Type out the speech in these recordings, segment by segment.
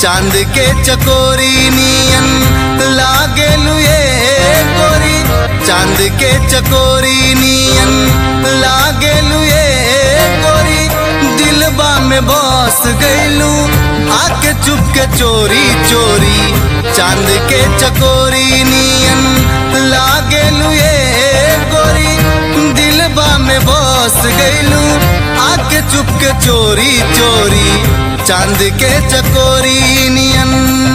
चांद के चकोरी नियन लागेलू ये गोरी चांद के चकोरी नियन लागेलू ये गोरी दिलबा में बस गईलू आके चुप के चोरी चोरी चांद के चकोरी नियन लागेलू ये गोरी दिलबा में बस गईलू आके चुप के चोरी चोरी चांद के चकोरी नियन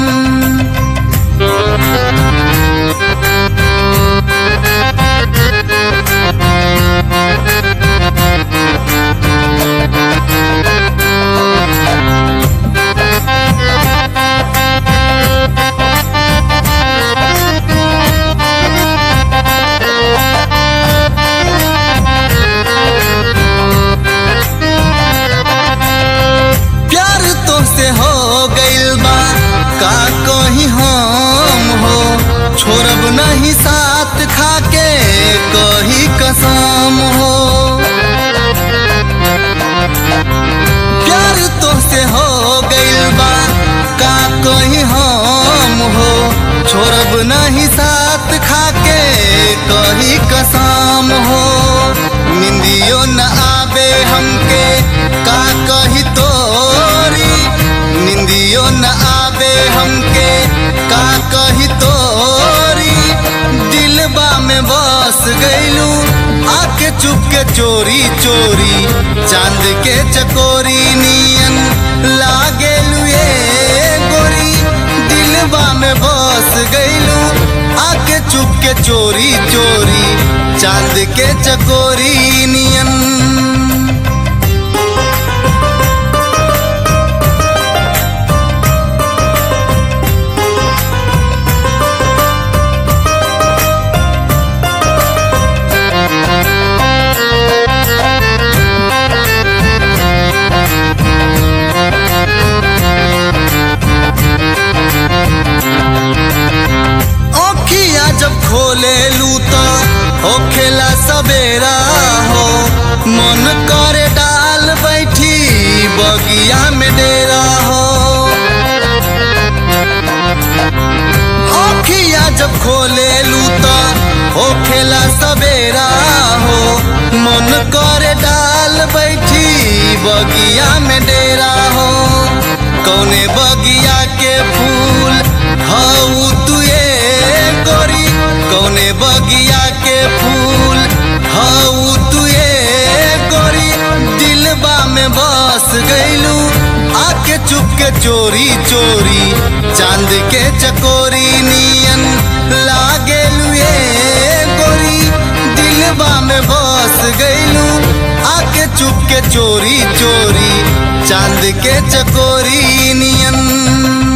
प्यार तो से हो गइल बा का कहीं हम हो छोड़ब नहीं साथ खाके कही कसम हो प्यार तो से हो गइल बा का कहीं हम हो छोड़ब नहीं साथ खाके कही कसम हो निंदियो न आवे हमके का कही तोरी निंदियो न आवे हमके का कही तोरी दिलबा में बस गईलू आके चुप के चोरी चोरी चांद के चकोरी नियन लागेलू ये गोरी दिलबा में बस गईलू आके चुप के चोरी चोरी चांद के चकोरी नियन ओखिया जब खोले लू तो होखेला सवेरा हो मन करे डाल बैठी बगिया में डेरा हो ओखिया जब खोले लू तो होखेला सवेरा हो मन करे डाल बैठी बगिया में डेरा हो कौने बगिया के फूल हऊ तुए गोरी कौने बगिया के फूल हऊ तुए गोरी दिलबा में बस गईलू आके चुप के चोरी चोरी चांद के चकोरी नियन लागेलू ये गोरी दिलबा में बस गईलू आके चुप के चोरी चोरी चांद के चकोरी नियन